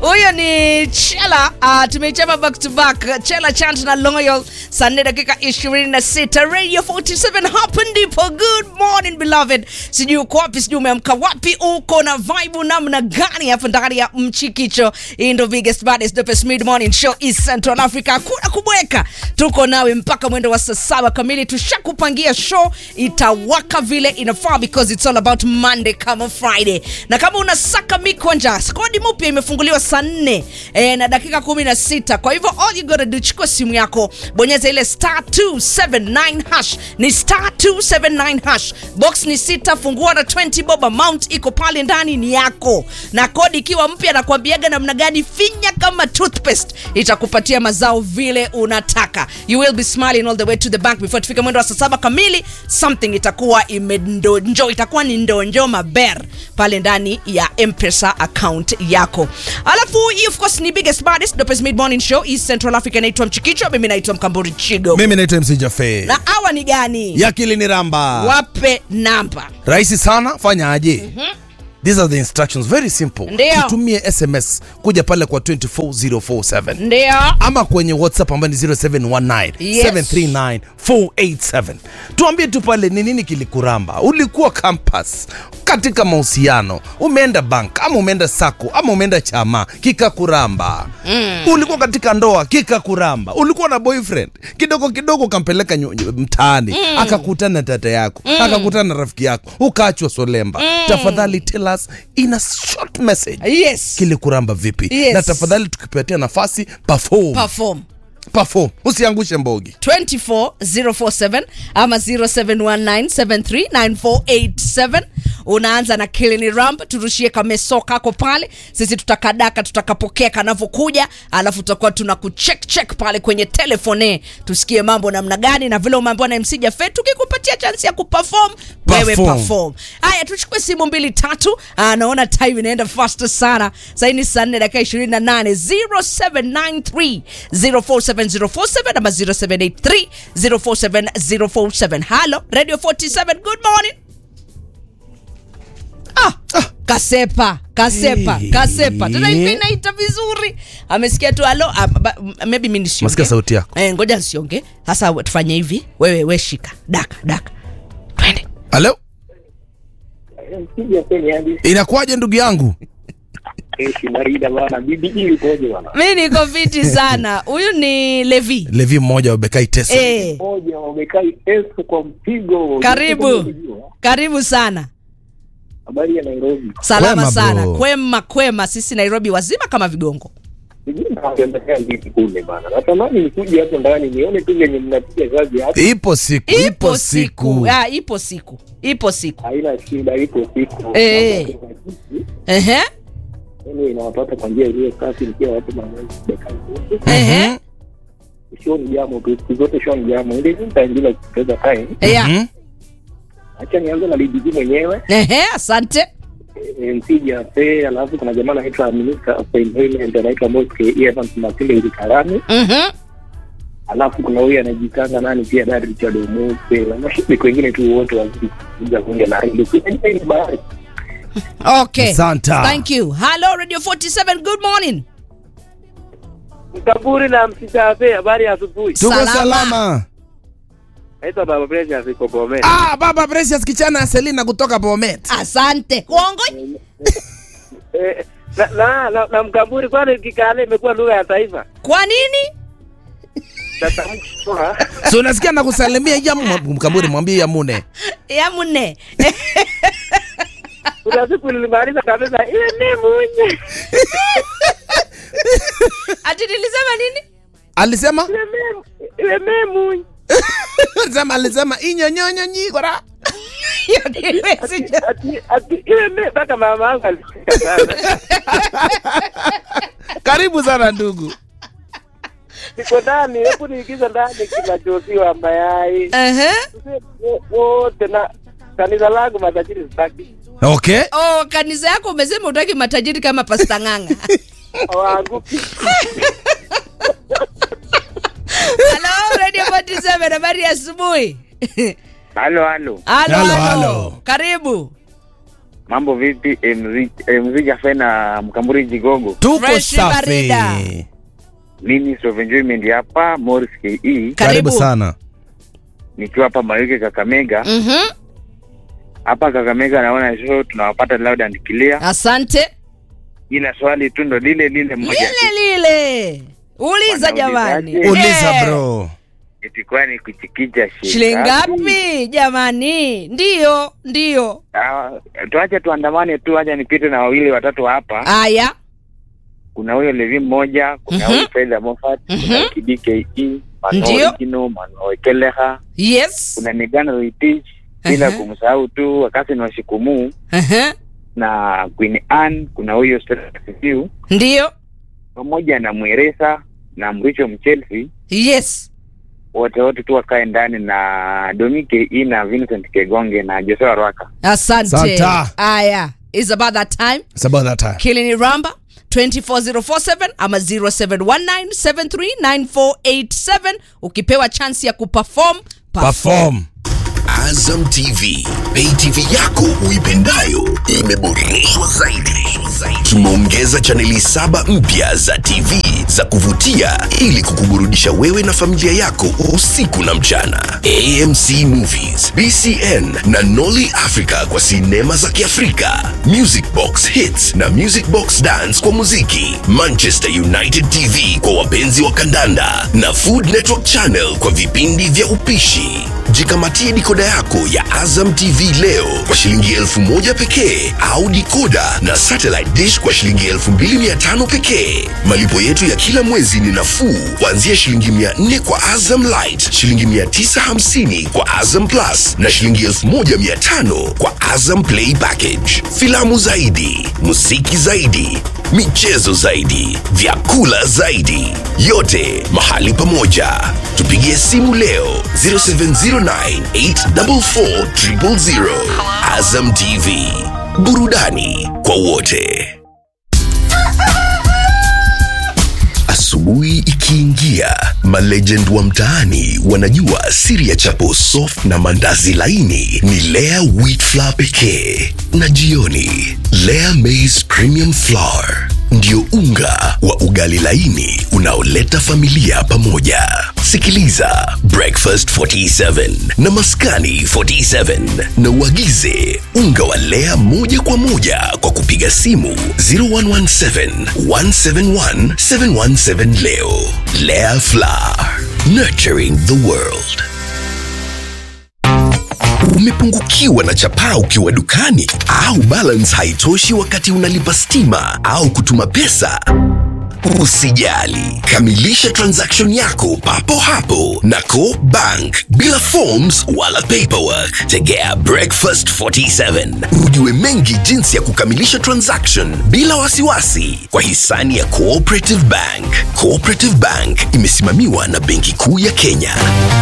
huyo ni chela uh, tumeichapa back to back chela chant na loyal saa nne dakika 26 radio 47 hapa ndipo good morning beloved sijui uko wapi sijui umeamka wapi uko na vibe namna gani hapa ndani ya mchikicho hii ndo biggest baddest dopest mid morning show east central africa hakuna kubweka tuko nawe mpaka mwendo wa saa saba kamili tushakupangia show itawaka vile inafaa because it's all about monday kama friday na kama unasaka mikwanja kodi mpya imefunguliwa saa nne e, na dakika kumi na sita kwa hivyo all you gotta do chukua simu yako bonyeza ile star 279 hash ni star 279 hash box ni sita fungua na 20 bob amount iko pale ndani ni yako na kodi ikiwa mpya nakwambiaga namna gani finya kama toothpaste itakupatia mazao vile unataka you will be smiling all the way to the bank before tufike mwendo wa saa saba kamili something itakuwa imendonjo itakuwa ni ndonjo maber pale ndani ya mpesa account yako alafu hii of course ni biggest baddest dopest mid morning show east central africa inaitwa mchikicho mimi naitwa mkamburi chigo mimi naitwa mc jafe na awa ni gani yakili ni ramba wape namba rahisi sana fanya aje these are the instructions very simple Ndio. tutumie sms kuja pale kwa 24047 ndio ama kwenye whatsapp ambayo ni 0719 Yes. 739 487 tuambie tu pale ni nini kilikuramba ulikuwa campus katika mahusiano umeenda bank ama umeenda sako ama umeenda chama kikakuramba mm. ulikuwa katika ndoa kikakuramba ulikuwa na boyfriend kidogo kidogo ukampeleka nyu- nyu- mtaani mm. akakutana na tata yako mm. akakutana na rafiki yako ukaachwa solemba mm. tafadhali tell us in a short message yes kilikuramba vipi Yes. na tafadhali tukipatia nafasi perform perform perform usiangushe mbogi 24047 ama 0719739487 unaanza na kilini ramp turushie kameso kako pale sisi tutakadaka tutakapokea kanavyokuja alafu tutakuwa tuna kucheck check pale kwenye telefone tusikie mambo namna gani na vile umeambiwa na mc jafe tukikupatia chansi ya kuperform wewe Perform. perform haya tuchukue simu mbili tatu Ah, naona time inaenda fast sana saini saa nne dakika 28 0793 047047 ama 0783 047047 halo radio 47 good morning ah, kasepa kasepa Hey. kasepa tena hivi inaita vizuri amesikia tu alo ah, ba- maybe mi nisiongee. Masikia sauti yako. eh, ngoja nsionge sasa we- tufanye hivi wewe we shika daka daka twende halo Mpiga kwenye hadi inakuwaje ndugu yangu keshi barida bana, bibi hii ikoje bana? mi niko fiti sana huyu ni levi levi mmoja wabekai tesa eh, Moja wamekai esu kwa mpigo. karibu karibu sana Habari ya Nairobi. salama Kwema, sana bro. kwema kwema sisi nairobi wazima kama vigongo Sijui mnaendelea vipi kule bana. Natamani nikuje hapo ndani nione tu venye mnapiga kazi hapo. ipo siku ipo siku Ah, ipo siku ipo siku Haina shida, ipo siku. Eh. Ehe, Yaani inawapata kwa njia iliyo safi nikiwa watu maneno bekai. ehe. Show ni jamo tu, siku zote show ni jamo. Ile nitaendelea kupoteza time. Yeah. Mhm. Acha nianze na bibi mwenyewe. Ehe, asante mpiga pe alafu kuna jamaa anaitwa minister of employment anaitwa Moske Evans Masinde Ngikarani Mhm. alafu kuna huyu anajitanga nani pia Dar Richard Omuse na mashabiki wengine tu wote wazidi kuja kuja na hili Unajua hii ni bahari okay Asante. thank you hello radio 47 good morning Mkaburi na msichape, habari ya asubuhi. tuko Salama. salama, Naitwa Baba Precious iko Bomet. Ah, baba precious kichana selina kutoka bomet asante uongo Eh, na, na, na, na Mkaburi, kwani Kikale imekuwa lugha ya taifa? kwa nini Tatamkwa si unasikia na kusalimia ya mkamburi mwambie yamune ya mune kuna siku nilimaliza kabisa, ile ni munye ati nilisema nini alisema ile me- ile me munye alisema alisema inyonyonyonyikora Hiyo niliwezi- ati ati ile me mpaka mama yangu alisikia sana. karibu sana ndugu Niko ndani, hebu niingize ndani kinachosiwa mayai Ehe. wote na kanisa langu matajiri sitaki okay oh kanisa yako umesema utaki matajiri kama pasta ng'anga hawaanguki. halo radio 47 habari ya asubuhi Halo halo, halo Halo, halo halo. karibu Mambo vipi? MZ MZ Cafe na Mkamburi Jigogo. tuko Fresh barida. safi Mimi Stove Enjoyment hapa Morris KE Karibu. karibu sana nikiwa hapa Mayuke Kakamega. Mhm. Hapa Kakamega naona show tunawapata loud and clear. asante Ila swali tu ndo lile lile moja. lile lile uliza Wanaulizaje? jamani uliza Eh. bro Eti kwani kuchikicha shilingi ngapi jamani ndiyo ndiyo Ah, tuache tuandamane tu, acha nipite na wawili watatu hapa. aya Kuna huyo Levi mmoja, kuna Mhm. huyo Fedha Moffat, Mhm. kuna KDKE, Ndio. Mano Kino, Mano Ekeleha, yes kuna Nigana Roitich, bila Mhm. kumsahau tu Wakasin wa Shikumu Aha. na Queen Anne, kuna huyo Stella Sifiu ndiyo pamoja na Mweresa na Mricho Mchelsea, yes wote wote tu wakae ndani na Domi KE na Vincent Kegonge na Joshua Rwaka. asante Santa. aya is about that time It's about that time. kilini ramba 24047 ama 0719739487 ukipewa chance ya kuperform perform Azam TV, pay TV yako uipendayo imeboreshwa zaidi. Tumeongeza chaneli saba mpya za TV za kuvutia ili kukuburudisha wewe na familia yako usiku na mchana. AMC Movies, BCN na Nolly Africa kwa sinema za Kiafrika, Music Box Hits na Music Box Dance kwa muziki, Manchester United TV kwa wapenzi wa kandanda na Food Network Channel kwa vipindi vya upishi. Jikamatie dikoda yako ya Azam TV leo kwa shilingi elfu moja pekee au dikoda na satellite dish kwa shilingi elfu mbili mia tano pekee. Malipo yetu ya kila mwezi ni nafuu kuanzia shilingi mia nne kwa Azam Light, shilingi mia tisa hamsini kwa Azam Plus na shilingi elfu moja mia tano kwa Azam Play Package. Filamu zaidi, muziki zaidi, michezo zaidi, vyakula zaidi, yote mahali pamoja. Tupigie simu leo 0709844000. Azam TV, burudani kwa wote. Asubuhi ikiingia, malegend wa mtaani wanajua siri ya chapo soft na mandazi laini ni Lea wheat flour pekee, na jioni Lea maize premium flour ndio unga wa ugali laini unaoleta familia pamoja. Sikiliza Breakfast 47 na Maskani 47 na uagize unga wa Lea moja kwa moja kwa kupiga simu 0117 171 717 leo. Lea Flour, nurturing the world. Umepungukiwa na chapaa ukiwa dukani au balance haitoshi wakati unalipa stima au kutuma pesa? Usijali, kamilisha transaction yako papo hapo na Co Bank bila forms wala paperwork. Tegea Breakfast 47 ujue mengi jinsi ya kukamilisha transaction bila wasiwasi kwa hisani ya Cooperative Bank. Cooperative Bank imesimamiwa na Benki Kuu ya Kenya.